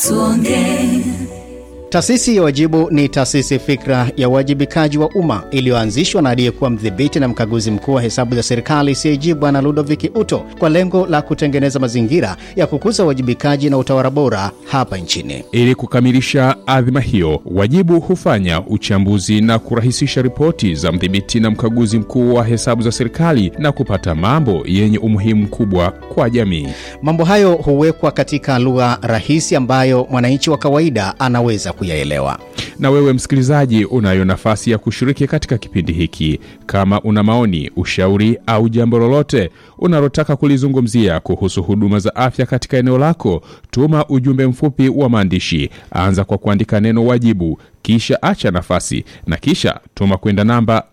tuongee Taasisi ya Wajibu ni taasisi fikra ya uwajibikaji wa umma iliyoanzishwa na aliyekuwa mdhibiti na mkaguzi mkuu wa hesabu za serikali CAG Bwana Ludovic Uto kwa lengo la kutengeneza mazingira ya kukuza uwajibikaji na utawala bora hapa nchini. Ili kukamilisha adhima hiyo, Wajibu hufanya uchambuzi na kurahisisha ripoti za mdhibiti na mkaguzi mkuu wa hesabu za serikali na kupata mambo yenye umuhimu mkubwa kwa jamii. Mambo hayo huwekwa katika lugha rahisi ambayo mwananchi wa kawaida anaweza kuyaelewa. Na wewe msikilizaji, unayo nafasi ya kushiriki katika kipindi hiki. Kama una maoni, ushauri au jambo lolote unalotaka kulizungumzia kuhusu huduma za afya katika eneo lako, tuma ujumbe mfupi wa maandishi. Anza kwa kuandika neno wajibu, kisha acha nafasi na kisha tuma kwenda namba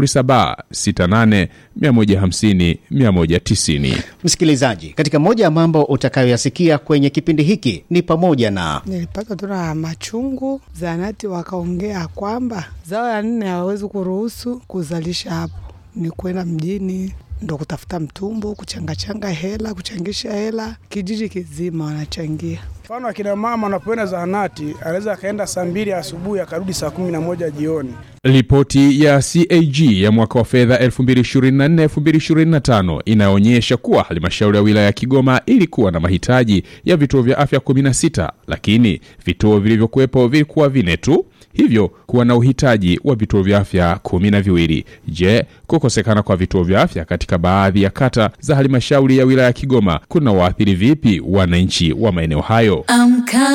0768150190. Msikilizaji, katika moja ya mambo utakayoyasikia kwenye kipindi hiki ni pamoja na Nilipata tu na machungu, zanati wakaongea kwamba zao ya nne hawawezi kuruhusu kuzalisha hapo, ni kwenda mjini ndo kutafuta mtumbo, kuchangachanga hela, kuchangisha hela, kijiji kizima wanachangia. Mfano akina mama wanapoenda zahanati, anaweza akaenda saa mbili asubuhi akarudi saa kumi na moja jioni. Ripoti ya CAG ya mwaka wa fedha 2024-2025 inaonyesha kuwa halmashauri ya wilaya ya Kigoma ilikuwa na mahitaji ya vituo vya afya 16, lakini vituo vilivyokuwepo vilikuwa vine tu, hivyo kuwa na uhitaji wa vituo vya afya kumi na viwili. Je, kukosekana kwa vituo vya afya katika baadhi ya kata za halmashauri ya wilaya ya Kigoma kuna waathiri vipi wananchi wa maeneo hayo? amka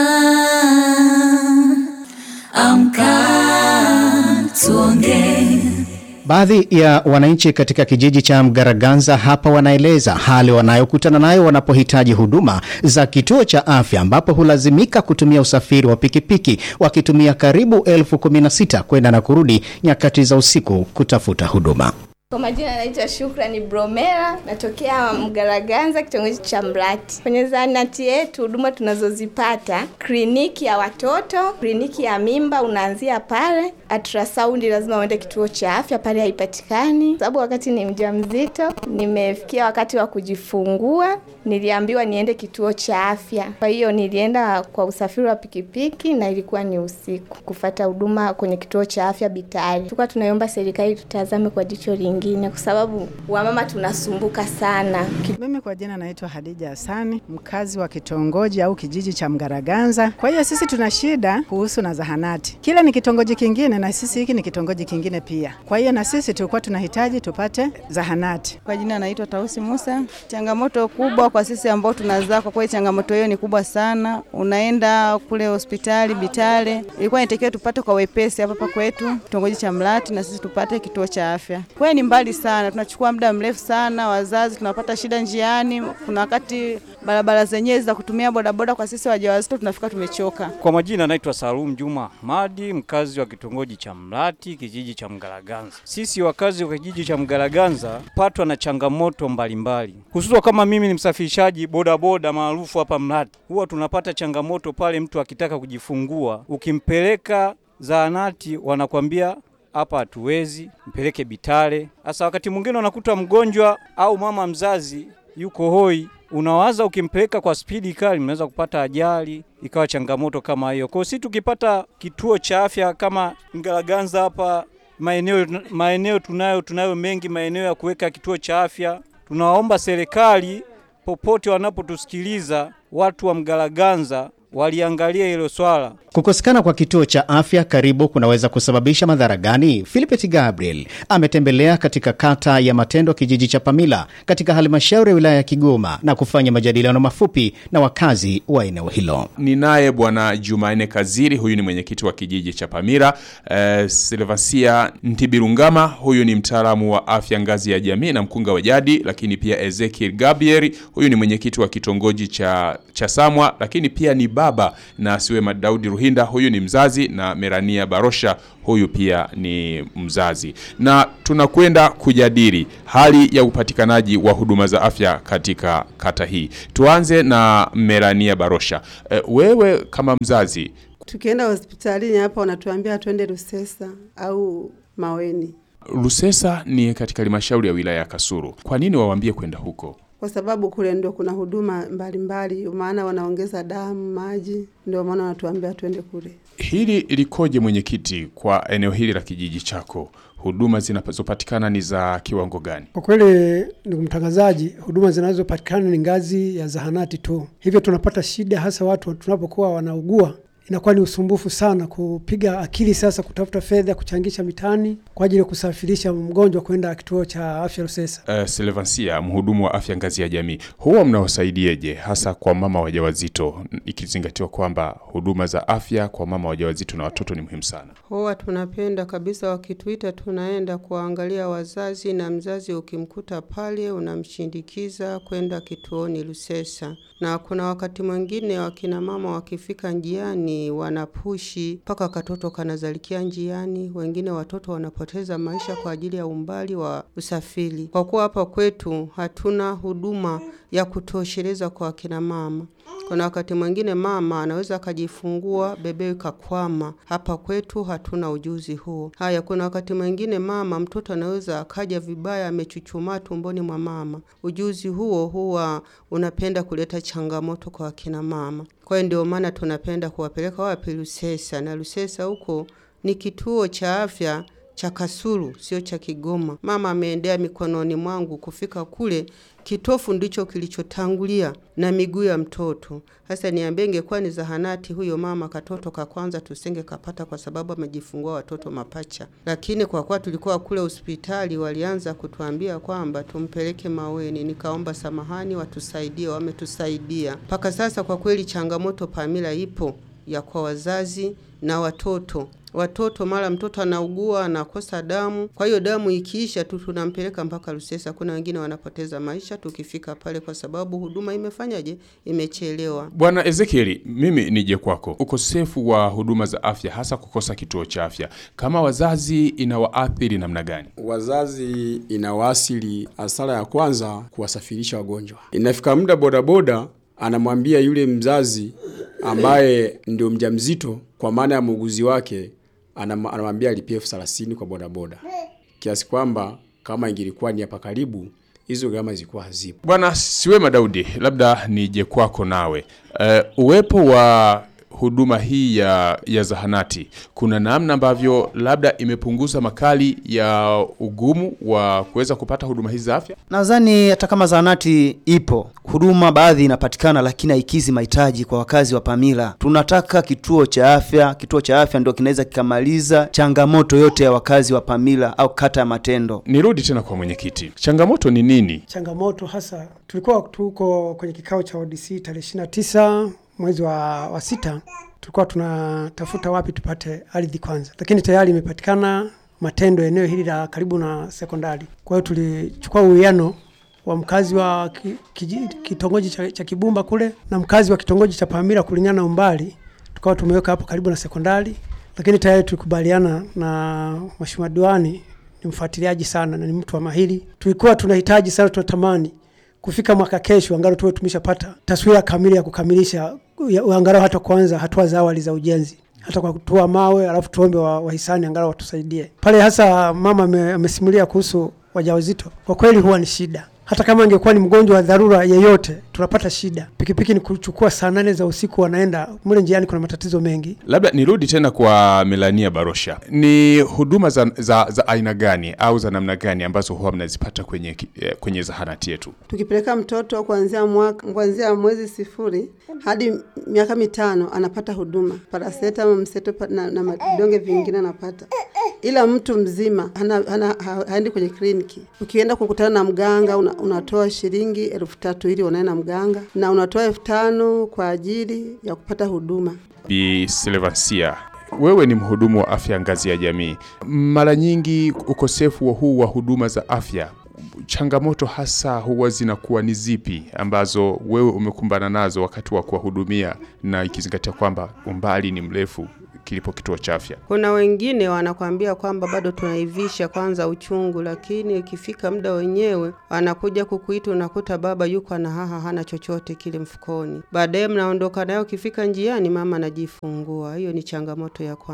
amka tuongee Baadhi ya wananchi katika kijiji cha Mgaraganza hapa wanaeleza hali wanayokutana nayo wanapohitaji huduma za kituo cha afya ambapo hulazimika kutumia usafiri wa pikipiki wakitumia karibu elfu kumi na sita kwenda na kurudi nyakati za usiku kutafuta huduma. Kwa majina naitwa Shukrani Bromera, natokea Mgaraganza, kitongoji cha Mlati. Kwenye zahanati yetu huduma tunazozipata, kliniki ya watoto, kliniki ya mimba unaanzia pale. Ultrasound lazima uende kituo cha afya, pale haipatikani sababu wakati ni mjamzito, nimefikia wakati wa kujifungua, niliambiwa niende kituo cha afya. Kwa hiyo nilienda kwa usafiri wa pikipiki na ilikuwa ni usiku kufata huduma kwenye kituo cha afya Bitari. Tulikuwa tunaiomba serikali tutazame kwa jicho lingine, kwa sababu wamama tunasumbuka sana. Mimi kwa jina naitwa Hadija Hasani, mkazi wa kitongoji au kijiji cha Mgaraganza. Kwa hiyo sisi tuna shida kuhusu na zahanati. Kile ni kitongoji kingine na sisi hiki ni kitongoji kingine pia. Kwa hiyo na sisi tulikuwa tunahitaji tupate zahanati. Kwa jina naitwa Tausi Musa. Changamoto kubwa kwa sisi ambao tunazaa, kwa kweli changamoto hiyo ni kubwa sana. Unaenda kule hospitali Bitale, ilikuwa inatakiwa tupate kwa wepesi hapa hapa kwetu kitongoji cha Mlati, na sisi tupate kituo cha afya. Kweli ni mbali sana, tunachukua muda mrefu sana, wazazi tunapata shida njiani. Kuna wakati barabara zenyewe za kutumia bodaboda kwa sisi wajawazito tunafika tumechoka. Kwa majina naitwa Salum Juma Ahmadi, mkazi wa kitongoji cha Mlati, kijiji cha Mgaraganza. Sisi wakazi wa kijiji cha Mgaraganza patwa na changamoto mbalimbali, hususan kama mimi ni msafirishaji bodaboda maarufu hapa Mlati, huwa tunapata changamoto pale mtu akitaka kujifungua, ukimpeleka zahanati wanakwambia hapa hatuwezi, mpeleke Bitale. Sasa wakati mwingine unakuta mgonjwa au mama mzazi yuko hoi, unawaza ukimpeleka kwa spidi kali, mnaweza kupata ajali, ikawa changamoto kama hiyo. Kwa hiyo si tukipata kituo cha afya kama Mgaraganza hapa, maeneo maeneo tunayo tunayo mengi maeneo ya kuweka kituo cha afya. Tunawaomba serikali popote wanapotusikiliza, watu wa Mgaraganza waliangalia hilo swala. Kukosekana kwa kituo cha afya karibu kunaweza kusababisha madhara gani? Philipet Gabriel ametembelea katika kata ya Matendo, kijiji cha Pamila katika halmashauri ya wilaya ya Kigoma na kufanya majadiliano mafupi na wakazi wa eneo hilo. Ni naye Bwana Jumanne Kaziri, huyu ni mwenyekiti wa kijiji cha Pamira. Eh, Silvasia Ntibirungama, huyu ni mtaalamu wa afya ngazi ya jamii na mkunga wa jadi, lakini pia Ezekiel Gabriel, huyu ni mwenyekiti wa kitongoji cha, cha Samwa, lakini pia ni baba na Siwema Daudi Ruhinda, huyu ni mzazi na Merania Barosha, huyu pia ni mzazi, na tunakwenda kujadili hali ya upatikanaji wa huduma za afya katika kata hii. Tuanze na Merania Barosha. E, wewe kama mzazi Tukienda hospitalini hapa wanatuambia twende Rusesa au Maweni. Lusesa ni katika halmashauri ya wilaya ya Kasulu. Kwa nini wawaambie kwenda huko? kwa sababu kule ndio kuna huduma mbalimbali, maana wanaongeza damu, maji, ndio maana wanatuambia twende kule. Hili likoje mwenyekiti, kwa eneo hili la kijiji chako? Huduma zinazopatikana ni za kiwango gani? Kwa kweli, ndugu mtangazaji, huduma zinazopatikana ni ngazi ya zahanati tu, hivyo tunapata shida hasa watu tunapokuwa wanaugua inakuwa ni usumbufu sana kupiga akili sasa kutafuta fedha kuchangisha mitaani kwa ajili ya kusafirisha mgonjwa kwenda kituo cha afya Rusesa. Uh, Silvansia, mhudumu wa afya ngazi ya jamii, huwa mnawasaidieje hasa kwa mama wajawazito, ikizingatiwa kwamba huduma za afya kwa mama wajawazito na watoto ni muhimu sana? Huwa tunapenda kabisa, wakituita tunaenda kuangalia wazazi, na mzazi ukimkuta pale unamshindikiza kwenda kituoni Rusesa, na kuna wakati mwingine wakina mama wakifika njiani wanapushi mpaka katoto kanazalikia njiani, wengine watoto wanapoteza maisha kwa ajili ya umbali wa usafiri. Kwa kuwa hapa kwetu hatuna huduma ya kutosheleza kwa akina mama. Kuna wakati mwingine mama anaweza akajifungua bebe kakwama. Hapa kwetu hatuna ujuzi huo. Haya, kuna wakati mwingine mama mtoto anaweza akaja vibaya, amechuchumaa tumboni mwa mama. Ujuzi huo huwa unapenda kuleta changamoto kwa akina mama. Kwa hiyo ndio maana tunapenda kuwapeleka wapi? Lusesa, na Lusesa huko ni kituo cha afya cha Kasulu, sio cha Kigoma. Mama ameendea mikononi mwangu kufika kule, kitofu ndicho kilichotangulia na miguu ya mtoto. Sasa niambie, ingekuwa ni zahanati, huyo mama katoto ka kwanza tusenge kapata, kwa sababu amejifungua watoto mapacha. Lakini kwa kuwa tulikuwa kule hospitali, walianza kutuambia kwamba tumpeleke Maweni. Nikaomba samahani, watusaidie, wametusaidia mpaka sasa. Kwa kweli changamoto Pamila ipo ya kwa wazazi na watoto watoto mara mtoto anaugua anakosa damu, kwa hiyo damu ikiisha tu tunampeleka mpaka Rusesa. Kuna wengine wanapoteza maisha tukifika pale, kwa sababu huduma imefanyaje, imechelewa. Bwana Ezekieli, mimi nije kwako. Ukosefu wa huduma za afya, hasa kukosa kituo cha afya, kama wazazi inawaathiri namna gani? Wazazi inawaasili, hasara ya kwanza kuwasafirisha wagonjwa. Inafika muda bodaboda anamwambia yule mzazi ambaye ndio mjamzito, kwa maana ya muuguzi wake anamwambia alipie elfu thelathini kwa bodaboda, kiasi kwamba kama ingilikuwa ni hapa karibu hizo gharama zilikuwa hazipo. Bwana Siwema Daudi, labda nije kwako nawe. Uh, uwepo wa huduma hii ya, ya zahanati kuna namna ambavyo labda imepunguza makali ya ugumu wa kuweza kupata huduma hizi za afya? Nadhani hata kama zahanati ipo, huduma baadhi inapatikana, lakini haikizi mahitaji kwa wakazi wa Pamila. Tunataka kituo cha afya. Kituo cha afya ndio kinaweza kikamaliza changamoto yote ya wakazi wa Pamila au kata ya Matendo. Nirudi tena kwa mwenyekiti, changamoto ni nini? Changamoto hasa, tulikuwa tuko kwenye kikao cha ODC tarehe ishirini na tisa mwezi wa, wa sita tulikuwa tunatafuta wapi tupate ardhi kwanza, lakini tayari imepatikana Matendo, eneo hili la karibu na sekondari. Kwa hiyo tulichukua uwiano wa mkazi wa ki, ki, kitongoji cha, cha Kibumba kule na mkazi wa kitongoji cha Pamila kulingana na umbali, tukawa tumeweka hapo karibu na sekondari, lakini tayari tulikubaliana na mheshimiwa diwani, ni mfuatiliaji sana na ni mtu wa mahiri. Tulikuwa tunahitaji sana, tunatamani kufika mwaka kesho angalau tuwe tumeshapata taswira kamili ya kukamilisha angalau hata kuanza hatua za awali za ujenzi, hata kwa kutoa mawe, alafu tuombe wahisani wa angalau watusaidie pale. Hasa mama amesimulia kuhusu wajawazito, kwa kweli huwa ni shida. Hata kama angekuwa ni mgonjwa wa dharura yeyote, tunapata shida. Pikipiki ni kuchukua saa nane za usiku, wanaenda mule njiani, kuna matatizo mengi. Labda nirudi tena kwa Melania Barosha, ni huduma za, za, za aina gani au za namna gani ambazo huwa mnazipata kwenye, kwenye zahanati yetu? Tukipeleka mtoto kuanzia mwaka kuanzia mwezi sifuri hadi miaka mitano anapata huduma paracetamol, mseto na, na vidonge vingine anapata, ila mtu mzima hana, hana, haendi kwenye kliniki. Ukienda kukutana na mganga una, unatoa shilingi elfu tatu ili unae na mganga na unatoa elfu tano kwa ajili ya kupata huduma. Bi Silvansia, wewe ni mhudumu wa afya ngazi ya jamii. Mara nyingi ukosefu wa huu wa huduma za afya, changamoto hasa huwa zinakuwa ni zipi ambazo wewe umekumbana nazo wakati wa kuwahudumia, na ikizingatia kwamba umbali ni mrefu kilipo kituo cha afya? Kuna wengine wanakwambia kwamba bado tunaivisha kwanza uchungu, lakini ikifika muda wenyewe anakuja kukuita, unakuta baba yuko na haha hana chochote kile mfukoni. Baadaye mnaondoka nayo, ukifika njiani mama anajifungua. Hiyo ni changamoto ya kwanza.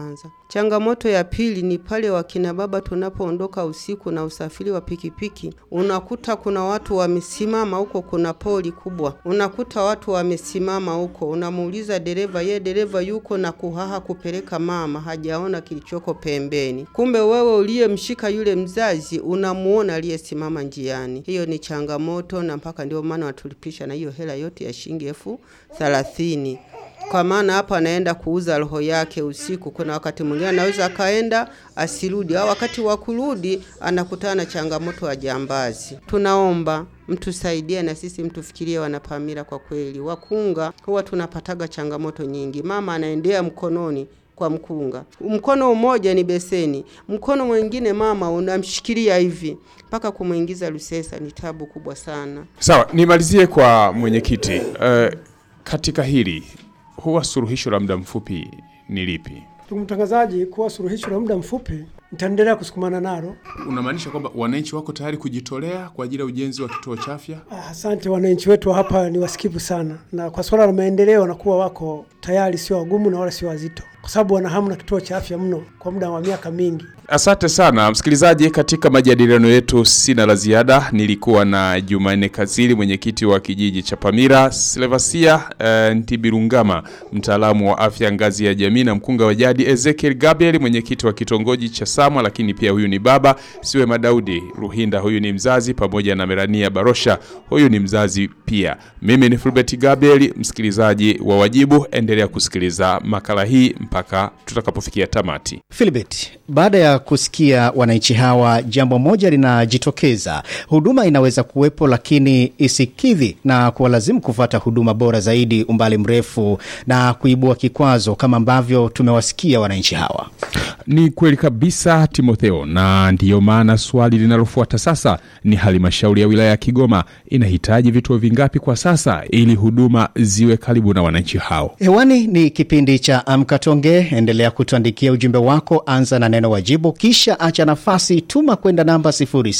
Changamoto ya pili ni pale wakina baba tunapoondoka usiku na usafiri wa pikipiki, unakuta kuna watu wamesimama huko, kuna poli kubwa, unakuta watu wamesimama huko, unamuuliza dereva, ye dereva yuko na kuhaha kupeleka mama, hajaona kilichoko pembeni. Kumbe wewe uliyemshika yule mzazi unamuona aliyesimama njiani. Hiyo ni changamoto, na mpaka ndio maana watulipisha na hiyo hela yote ya shilingi elfu thelathini kwa maana hapa anaenda kuuza roho yake usiku. Kuna wakati mwingine anaweza akaenda asirudi, au wakati wa kurudi anakutana na changamoto ya jambazi. Tunaomba mtusaidie na sisi mtufikirie wanapamira. Kwa kweli, wakunga huwa tunapataga changamoto nyingi. Mama anaendea mkononi kwa mkunga, mkono mmoja ni beseni, mkono mwingine mama unamshikilia hivi mpaka kumwingiza Lusesa. Ni tabu kubwa sana. Sawa, nimalizie kwa mwenyekiti. Uh, katika hili huwa suluhisho la muda mfupi ni lipi? Ndugu mtangazaji, kuwa suluhisho la muda mfupi nitaendelea kusukumana nalo. Unamaanisha kwamba wananchi wako tayari kujitolea kwa ajili ya ujenzi wa kituo cha afya? Ah, Asante, wananchi wetu wa hapa ni wasikivu sana, na kwa swala la maendeleo wanakuwa wako tayari, sio wagumu na wala sio wazito, kwa sababu wana hamu na kituo cha afya mno kwa muda wa miaka mingi. Asante sana msikilizaji, katika majadiliano yetu sina la ziada. Nilikuwa na Jumanne Kazili, mwenyekiti wa kijiji cha Pamira, Slevasia uh, Ntibirungama, mtaalamu wa afya ngazi ya jamii, na mkunga wa jadi Ezekiel Gabriel, mwenyekiti wa kitongoji cha Samwa, lakini pia huyu ni baba Siwe Madaudi Ruhinda, huyu ni mzazi, pamoja na Merania Barosha, huyu ni mzazi pia. Mimi ni Fulbert Gabriel, msikilizaji wa Wajibu, endelea kusikiliza makala hii mpaka tutakapofikia tamati. Philbert, baada ya kusikia wananchi hawa, jambo moja linajitokeza: huduma inaweza kuwepo, lakini isikidhi na kuwalazimu kufuata huduma bora zaidi umbali mrefu na kuibua kikwazo, kama ambavyo tumewasikia wananchi hawa. Ni kweli kabisa Timotheo, na ndiyo maana swali linalofuata sasa ni halmashauri ya wilaya ya Kigoma inahitaji vituo vingapi kwa sasa ili huduma ziwe karibu na wananchi hao? Hewani ni kipindi cha Amka Tonge. Endelea kutuandikia ujumbe wako, anza na neno wajibu, kisha acha nafasi, tuma kwenda namba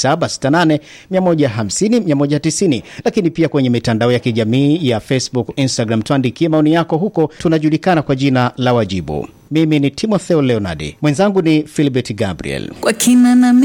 0768 150 190. Lakini pia kwenye mitandao ya kijamii ya Facebook, Instagram, tuandikie maoni yako huko, tunajulikana kwa jina la Wajibu. Mimi ni Timotheo Leonardi, mwenzangu ni Philbert Gabriel. Kwa kina na